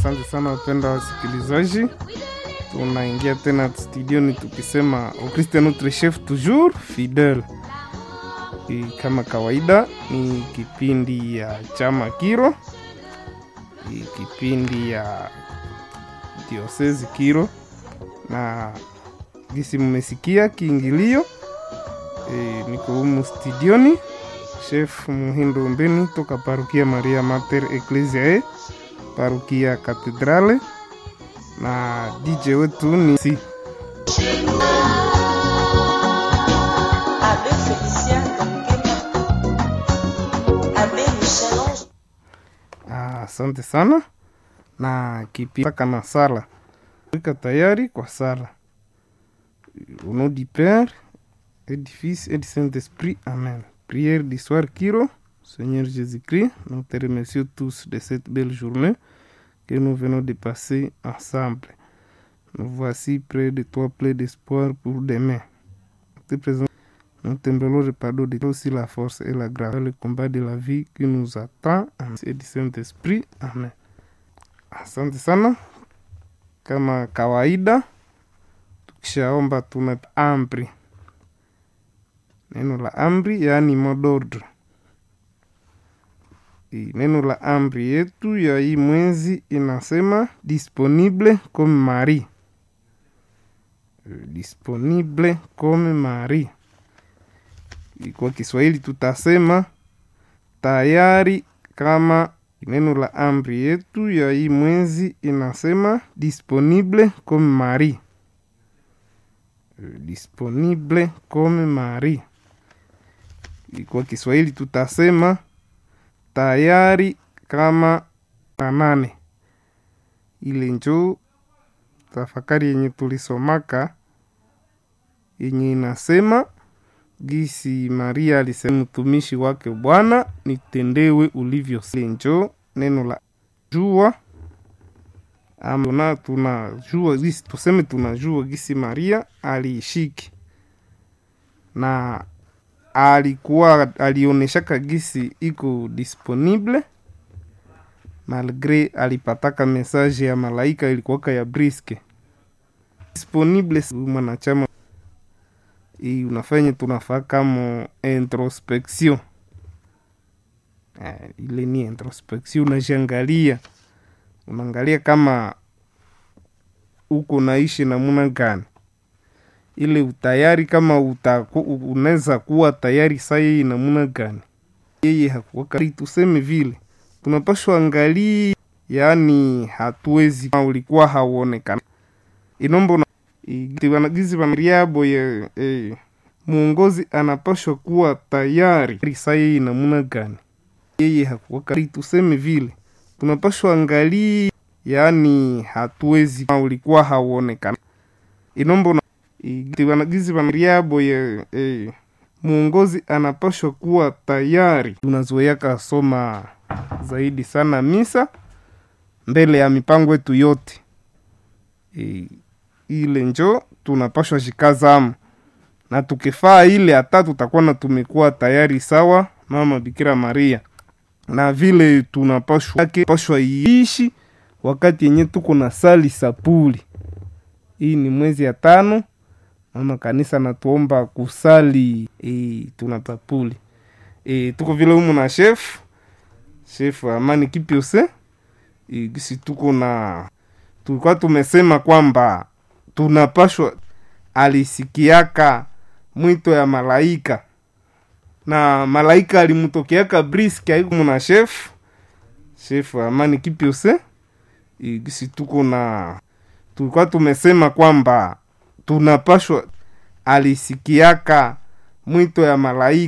Asante sana wapenda wasikilizaji, tunaingia tena studioni tukisema au Christ est notre chef toujours fidèle. I, kama kawaida ni kipindi ya chama Kiro, I, kipindi ya diosezi Kiro, na gisi mmesikia kiingilio e, niko humu studioni chef Muhindo Mbeni toka parukia Maria Mater Ecclesiae parukia Katedrale na DJ wetu ni si Abbé Félicien Ngema, Abbé Michel-Ange Ah, asante sana na kipaka na sala wika tayari kwa sala au nom du Père et du Fils et du Saint-Esprit Amen prière du soir Kiro Seigneur Jésus-Christ nous te remercions tous de cette belle journée que nous venons de passer ensemble nous voici près de toi plein d'espoir pour demain Nous te présentons nous t'implorons le pardon de toi aussi la force et la grâce dans le combat de la vie qui nous attend et du Saint-Esprit. Amen. Asante sana. Kama kawaida, tukishaomba tuna amri, neno la amri yaani mot d'ordre. I- Neno la amri yetu ya hii mwezi inasema disponible comme Marie. Eh, Disponible comme Marie kwa Kiswahili tutasema tayari kama neno la amri yetu ya hii mwezi inasema disponible comme Marie. Eh, Disponible comme Marie. Kwa Kiswahili tutasema tayari kama na nane. Ile njoo tafakari yenye tulisomaka yenye inasema gisi Maria alisema mtumishi wake Bwana, nitendewe ulivyo. Njo neno la jua ama tuna tunajua gisi tuseme tunajua gisi Maria aliishiki na alikuwa alionyeshaka gisi iko disponible malgre alipataka message ya malaika ilikuwaka ya briske disponible si mwanachama hii unafanya tunafaa kama introspection eh, ile ni introspection unajiangalia unaangalia kama uko naishi namuna gani ile utayari kama utaku, unaweza kuwa tayari saa yeye namuna gani yeye hakuwaka tuseme vile tunapashwa angalia yaani hatuwezi kama ulikuwa hauonekana inombo na- i- wanagizi wanariabo ya eh, mwongozi anapashwa kuwa tayari saa yeye namuna gani yeye hakuwaka tuseme vile tunapashwa angalia yaani hatuwezi kama ulikuwa hauonekana inombo na- i- wanagizi wanariabo ya eh, mwongozi anapashwa kuwa tayari tunazoeaka soma zaidi sana misa mbele ya mipango yetu yote e, ile njo tunapashwa shikazamu na tukifaa ile hata tutakuwa na tumekuwa tayari sawa mama Bikira Maria na vile tunapashwa yake pashwa iishi wakati yenye tuko na sali sapuli. Hii ni mwezi ya tano, mama kanisa natuomba kusali e, tunapapuli e, tuko vile humu na chef chef Amani Kipiose e, gisi tuko na tulikuwa tumesema kwamba tunapashwa alisikiaka mwito ya malaika na malaika alimtokeaka briski aiku na chef chef Amani Kipiose e, gisi tuko na tulikuwa tumesema kwamba tunapashwa alisikiaka mwito ya malaika